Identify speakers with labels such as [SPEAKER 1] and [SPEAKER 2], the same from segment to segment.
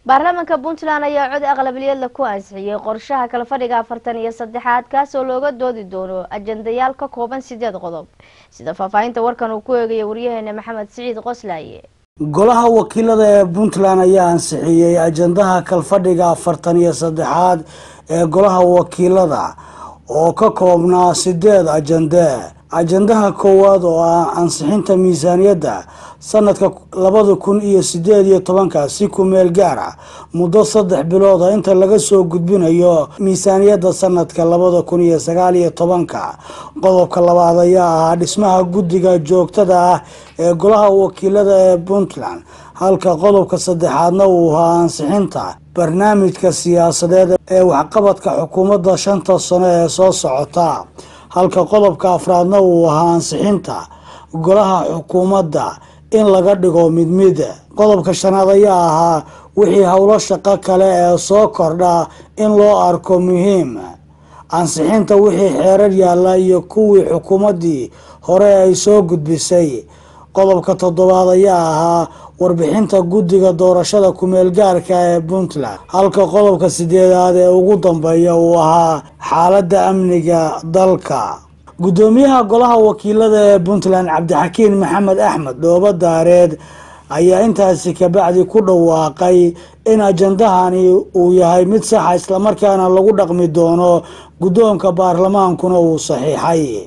[SPEAKER 1] baarlamaanka puntland ayaa cod aqlabiyadla ku ansixiyey qorshaha kala fadhiga afartan iyo saddexaad kaasoo looga doodi doono ajandayaal ka kooban sideed qodob sida faahfaahinta warkan uu ku eegaya waryaheena maxamed siciid qoslaaye
[SPEAKER 2] golaha wakiilada ee puntland ayaa ansixiyey ajandaha kalfadhiga afartan iyo saddexaad ee golaha wakiilada oo ka koobnaa sideed ajande ajandaha koowaad oo ah ansixinta miisaaniyadda sanadka labada kun iyo sideed iyo tobanka si ku meel gaar ah muddo saddex bilooda inta laga soo gudbinayo miisaaniyadda sanadka labada kun iyo sagaal iyo tobanka qodobka labaad ayaa ahaa dhismaha guddiga joogtada ah ee golaha wakiilada ee puntland halka qodobka saddexaadna uu ahaa ansixinta barnaamijka siyaasadeed ee waxqabadka xukuumadda shanta sano ee soo socota halka qodobka afraadna uu ahaa ansixinta golaha xukuumadda in laga dhigo mid mid qodobka shanaad ayaa ahaa wixii howlo shaqo kale ee soo kordha in loo arko muhiim ansixinta wixii xeerar yaalla iyo kuwii xukuumaddii hore ay soo gudbisay qodobka toddobaad ayaa ahaa warbixinta guddiga doorashada kumeel gaarka ee puntland halka qodobka sideedaad ee ugu dambeeya uu ahaa xaaladda amniga dalka guddoomiyaha golaha wakiilada ee puntland cabdixakiin maxamed axmed dhoobo daareed ayaa intaasi kabacdi ku dhawaaqay in ajandahani uu yahay mid saxa islamarkaana lagu dhaqmi doono guddoonka baarlamaankuna uu saxiixay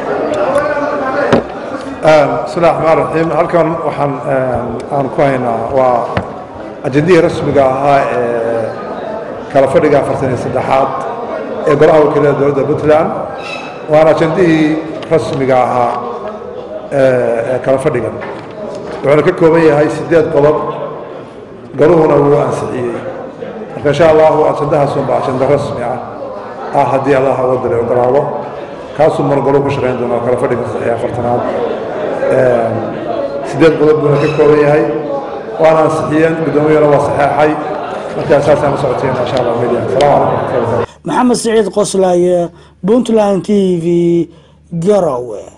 [SPEAKER 3] bismillahi raxmaan raxiim halkan waxaan aan ku haynaa waa ajandihii rasmiga ahaa ee kala fadhiga afartan iyo saddexaad ee golaha wakiilada dowladda puntland waana ajandihii rasmiga ahaa ee kala fadhigan wuxuuna ka kooban yahay sideed qodob galuhuna wuu ansixiyey marka insha allahu ajandahaasunba ajando rasmi ah ah haddii allah wadale ogolaado kaasuu margalo ku shaqayn doona kala fadhiga saddex iyo afartanaad sideed qodob buuna ka kooban yahay waana ansixiyeen guddoomiyana waa saxeexay markaa saasaan la socotayna insha allah media asalaamu calaykum
[SPEAKER 2] maxamed siciid qoslaaye puntland t v garowe